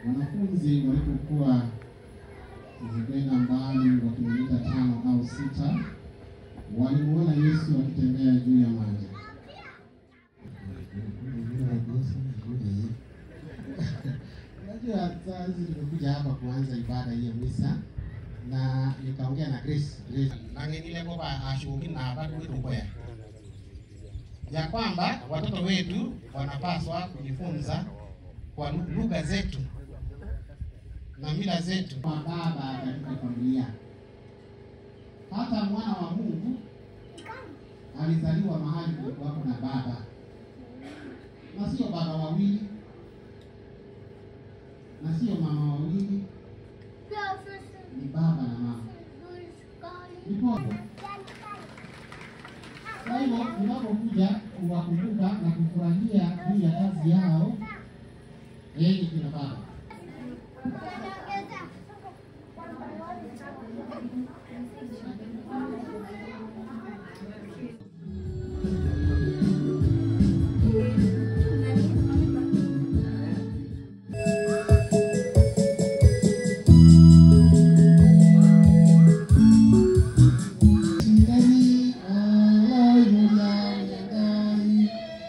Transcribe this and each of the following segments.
Wanafunzi walipokuwa zikwenda mbali wa kilomita tano au sita, walimuona Yesu akitembea juu ya maji. Unajua saa hizi tumekuja hapa kuanza ibada hii ya misa na nikaongea na Grace Grace nangenile kwamba ashughuli na bado wetu ngoya ya kwamba watoto wetu wanapaswa kujifunza kwa lugha zetu na mila zetu. Kwa baba katika familia, hata mwana wa Mungu alizaliwa mahali kulikuwako na baba, na sio baba wawili na sio mama wawili, ni baba na mama. Ndipo kwa hivyo unapokuja kuwakumbuka na kufurahia juu ya kazi yao, enyi kina baba Ndani, haleluya, ndani.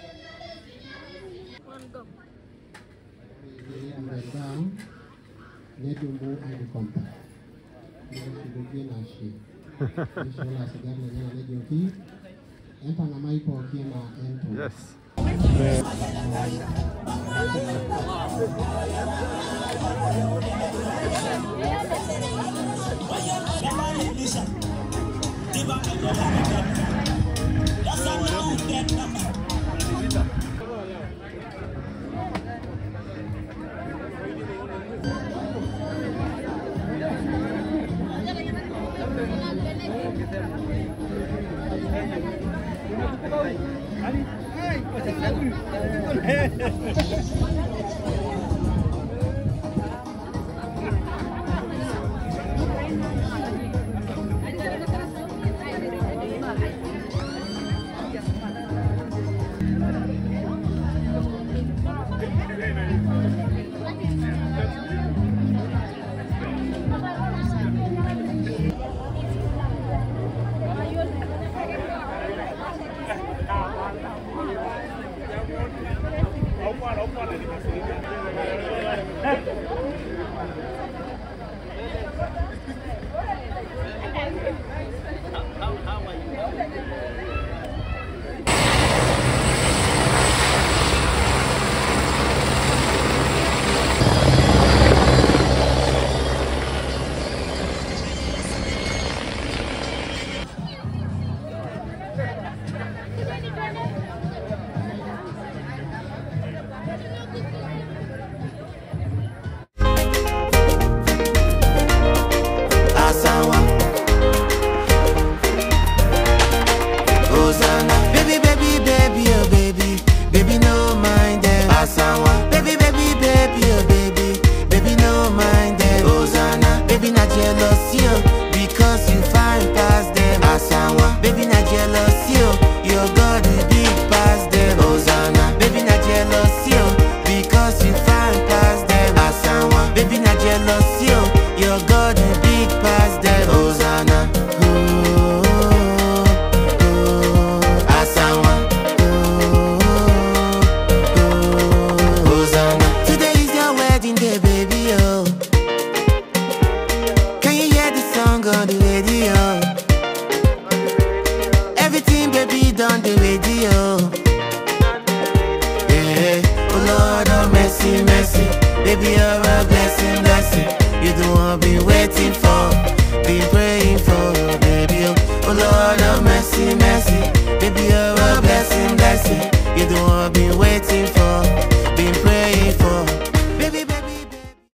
Mwanadamu nedumbu alikompa neshugukie na shi nishola sigari na nyana nedioki empa na maipo okie na ento Yes. Asawa Hosanna Baby, baby, baby, oh baby Baby, no mind them Asawa Baby, baby, baby, oh baby Baby, no mind them Hosanna Baby, not jealousy, oh Because you find past them Asawa Baby, not jealousy, oh Your God is big past them Hosanna Baby, not jealousy, oh Because you find past them Asawa Baby, not jealousy, oh Your God is big past them Hosanna Ooh, ooh, Asawa Hosanna. Today is your wedding day, baby, oh. Can you hear the song on the radio? Everything, baby, done the radio. Yeah, oh Lord, oh mercy, mercy. Baby, you're a blessing, blessing. You the one been waiting for, been praying for, baby. Oh, oh Lord, oh mercy, mercy. Baby, you're a blessing, blessing.